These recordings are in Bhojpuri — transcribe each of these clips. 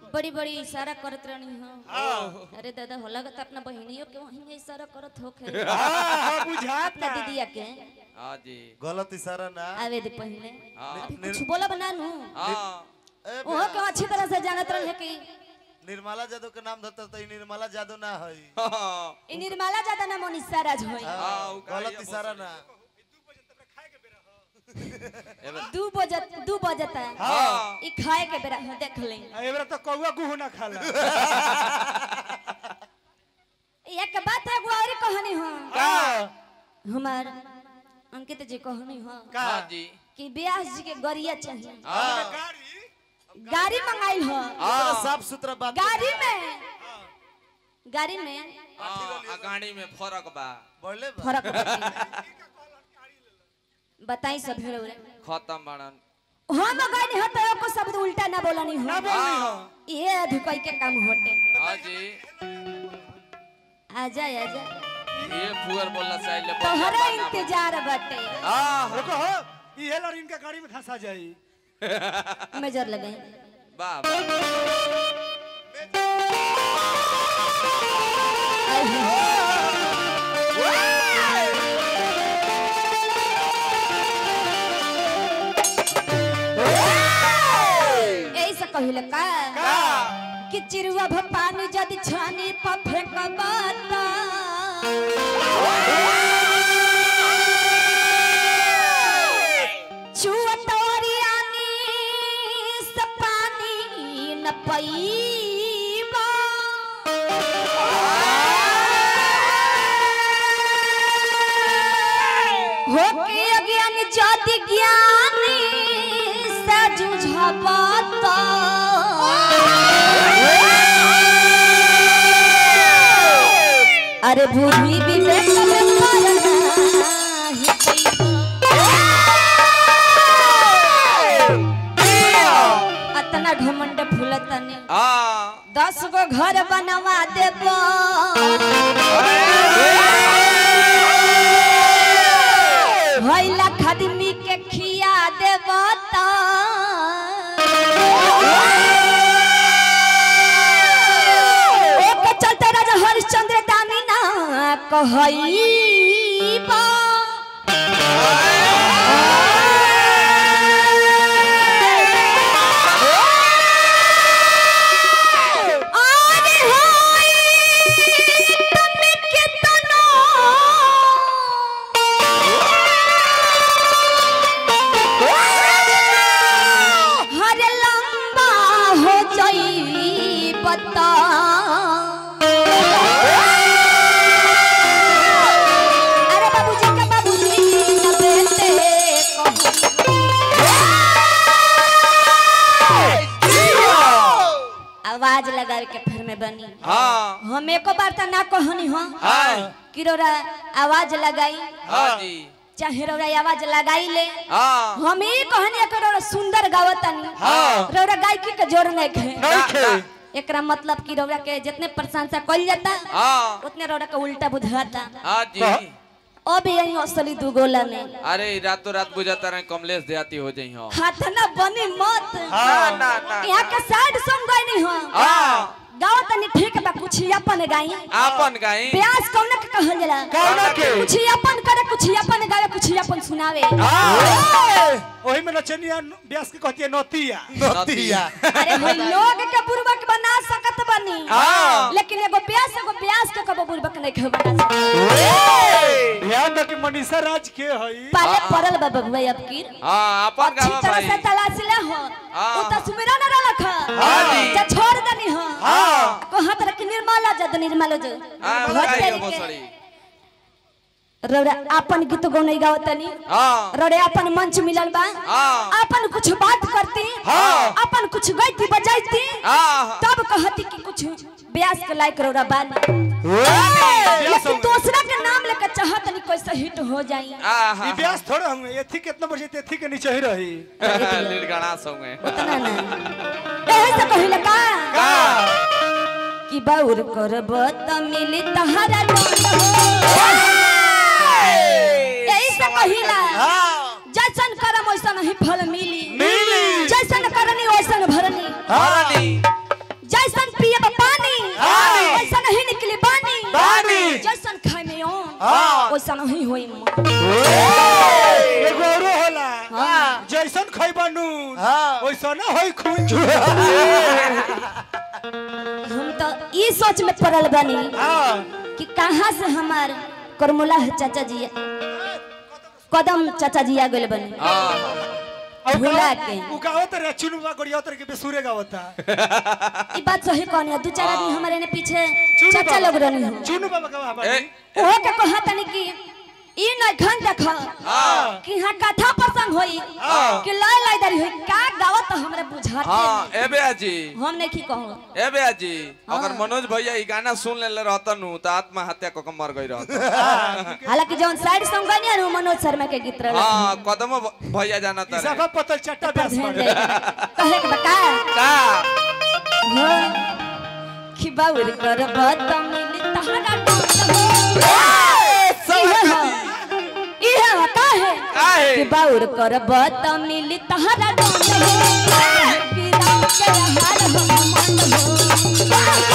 बड़ी बड़ी इशारा करत रहनी हो अरे दादा हो लगत अपना बहनियों के वहीं इशारा करत होखे हाँ बुझाता अपना दीदिया के हाँ जी गलत इशारा ना आवे दे पहले हाँ अभी कुछ बोला बना नू हाँ ए, ओहो के अच्छी तरह से जानत रहे कि निर्मला जादव के नाम धरता तो ई निर्मला जादव ना है हाँ इ निर्मला ज्यादा ना मनीषा राज होई हाँ, उ कहा गलत ये इशारा ना एबर- दू बजत दू बजता हाँ इ खाए के बेरा हो देख ले एबरा तो कौआ गुहू ना खाला एक बात है एगो और कहानी हो का हमार अंकित जी कहानी हो हाँ जी कि व्यास जी के गरिया चाहिए हाँ गाड़ी मंगाइल हो इतना साफ सुथरा बात गाड़ी में गाड़ी में हाँ, आ गाड़ी में फर्क बा बोले बा। फर्क बाटे। बताई सब भेड़ उड़े खत्म बाड़न हम गए तो को शब्द उल्टा ना बोलनी हो ना बोलनी हो ये अधुकई के काम होटे हाँ जी आजा आजा ये फुअर बोलना चाहिए ले तोहरा इंतजार बाटे हाँ रुको हो ये लड़ इनका गाड़ी में धंसा जाई मेजर लगाई वाह वाह आई हो। ऐसा कहिले का कि चिरुआ भ पानी जदि छानी प फेंकबाता चुआ तोरियानी से पानी न पईबा हो के अज्ञान ज्योति ज्ञानी से जुझबता अरे भूमि विवेक में करना ही पैबा। अतना घमंड फूलतनी हाँ दस गो घर बनवा देब भैला खदमी के खिया देब ओके चलते राजा हरिश्चंद्र दानी ना कहईबा आने होई तने केतनो हर लंबा हो जाई बता अरे बाबूजी का बाबूजी न बेटे आवाज लगा के फिर में बनी हाँ हम एको बार त ना कहनी हो हाँ कि रोरा आवाज लगाई हाँ जी चाहे रोरा आवाज लगाई ले हाँ हम ही कहनी कि रोरा सुंदर गावतनी हाँ। रोरा गायकी के जोर नहीं खे ना, ना, एकरा मतलब कि रोरा के जितने प्रशंसा कइल जाता हाँ उतने रोरा के उल्टा बुझाता हाँ जी अब यही असली दू गोला में अरे रातों रात बुझाता रहे कमलेश देहाती हो जाई हो हाथ ना बनी मत ना ना ना यहाँ के साइड सॉन्ग गइनी हो हाँ गाओ तनी ठीक बा कुछ अपन गाई आपन गाई प्यास कौन के कहल जाला कौन के? कुछ अपन करे कुछ अपन गावे कुछ अपन सुनावे वही में नचनिया ब्यास के कहती है नोतिया नतिया अरे हम लोग के बुर्बक बना सकत बनी हाँ। लेकिन एगो प्यास एगो प्यास के कबो बुर्बक नहीं खे बना सकत ध्यान दो कि मनीषा राज के हई पाले पड़ल बा बबुआ अब की हाँ आपन अच्छी गावा तरह भाई से तलाश ले हो हाँ। उ त सुमिरा न रलख हाँ जी। जा छोड़ दनी हो हाँ कहत रख निर्मला जद निर्मला जो हाँ भोज लगाई तेरी हो के। बसड़ी रौरा अपन गीत गौनई गावतनी हाँ रौरे अपन मंच मिलल बा हाँ अपन कुछ बात करती हाँ। अपन कुछ गईती बजाईती हाँ तब कहती कि कुछ ब्यास के लायक रौरा बानी ब्यास लेकिन होंगे। दूसरा के नाम लेके चाहत नहीं कैसे हिट हो जाई आहा ई ब्यास थोड़े होंगे एथी कितना बजे एथी के नीचे ही रही लीलगढ़ा संगे उतना ना एहे से कहिला का का कि बाउर करब त मिली तहरा लोट यही से कहिला जैसन करम वैसन ही फल मिली मिली। जैसन करनी वैसन भरनी हरनी ओसा नहीं होई मां एगो औरो होला हाँ। जैसन खइबा नून हाँ। वैसन होई खून हम तो ई सोच में पड़ल बनी हाँ कि कहाँ से हमार करमुला चाचा जी कदम चाचा जी आ गए बने हाँ भुला के उ गावत रे चुनुवा गोड़िया तर के बेसुरे गावता ई बात सही कहनी है दू चार आदमी हमारे ने पीछे चुनु चाचा बाबा। लोग रहनी हो चुनु बाबा गावा ए, बानी ओहो के कहा तनी कि ई न घन देख हाँ कि हां कथा प्रसंग होई हाँ। कि लय लयदारी होई का गावत तो हमरा बुझाते हाँ नहीं। ए बेया जी हम नहीं की कहूं ए बेया जी हाँ। अगर मनोज भैया ई गाना सुन लेले रहता नु तो आत्महत्या क के मर गई रहता हालांकि जौन साइड सॉन्ग बनिया नु मनोज शर्मा के गीत रहल हाँ कदम भैया जाना ई सफा तारे पतल चट्टा पर बेस ध्यान बाड़े। जाएगा। कहे के बका का हाँ। कि बाउर कर बत मिल तहरा डांट हो इहे ह इहे ह काहे काहे? कि बाउर कर बत मिल तहरा डांट हो कि राम के हार हो मन हो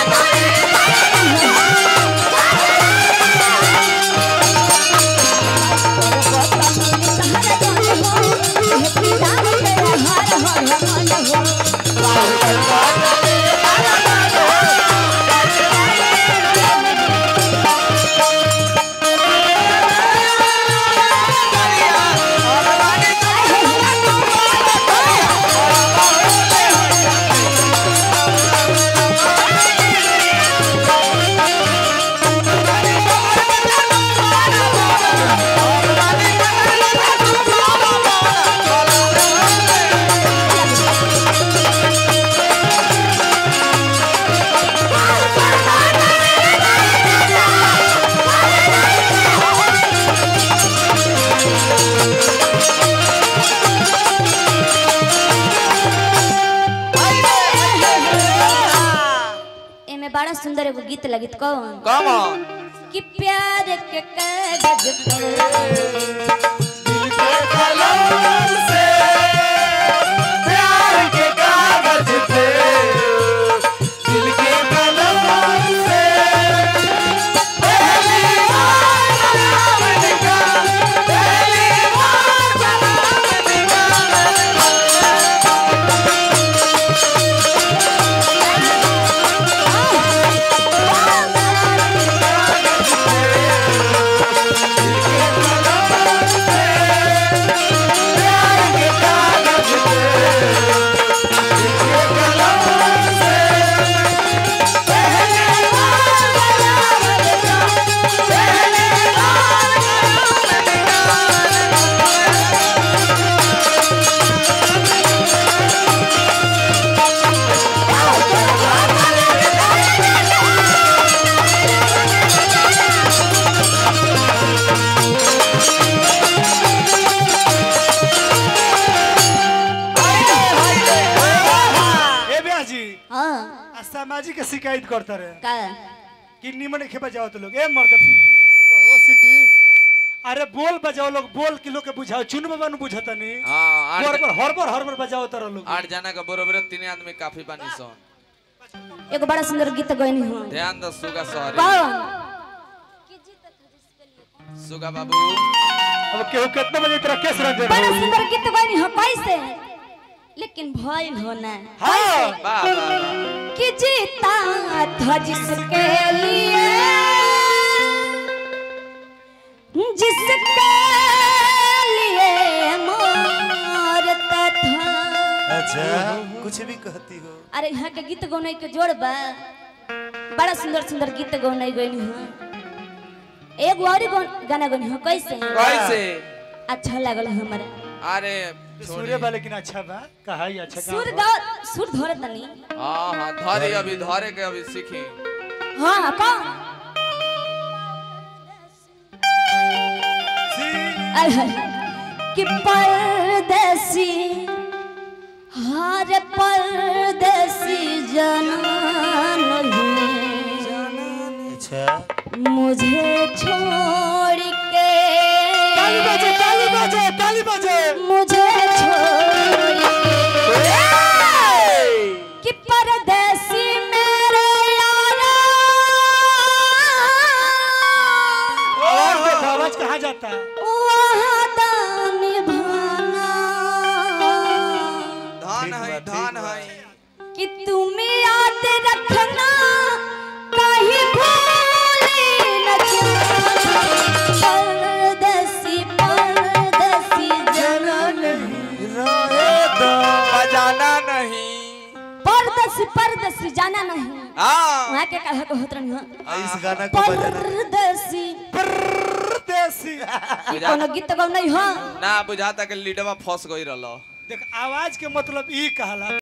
एमे बड़ा सुंदर एगो गीत लगित कौन कम कि प्यार के कागज पर ए बेया जी हाँ आ सामाजिक के शिकायत करता रहे का कि निमन के बजाओ तो लोग ए मर्द रुको हो सिटी अरे बोल बजाओ लोग बोल कि लोग के बुझाओ चुन बाबा नु बुझता नहीं हाँ आठ हरबर हरबर हरबर बजाओ तर लोग आठ जना के बरोबर तीन आदमी काफी बानी सन एगो बड़ा सुंदर गीत गईनी हूँ ध्यान दो सुगा सॉरी कौन सुगा बाबू अब केहू कितना बजे तेरा केस रंजन बड़ा होई? सुंदर गीत गईनी हो कैसे लेकिन भइल हो ना हाँ वाह वाह वाह कि जीता था जिसके लिए जिसके लिए मरता था अच्छा कुछ भी कहती हो अरे यहाँ के गीत गौने के जोड़ बा बड़ा सुंदर सुंदर गीत गौने गईनी हो एक और गौ- गाना गईनी हो कैसे कैसे अच्छा लगल हमारा अरे सूर्य बा लेकिन अच्छा बा कहा ही अच्छा सुर काम गा सुर धोर तनी हाँ हाँ धरे अभी धरे के अभी सीखी हाँ कौन आय हाय कि परदेसी हर परदेसी जनान है अच्छा मुझे छोड़ के ताली बजे ताली बजे ताली बजे मुझे छोड़ के कि परदेसी मेरे यारा और परदेसी जाना नहीं हाँ वहाँ के कहा को होत रही हो इस गाना को बजाना परदेसी परदेसी ई कोनो गीत गौ नहीं हो ना बुझाता कि लीडवा फंस गई रहलो देख आवाज के मतलब ई कहला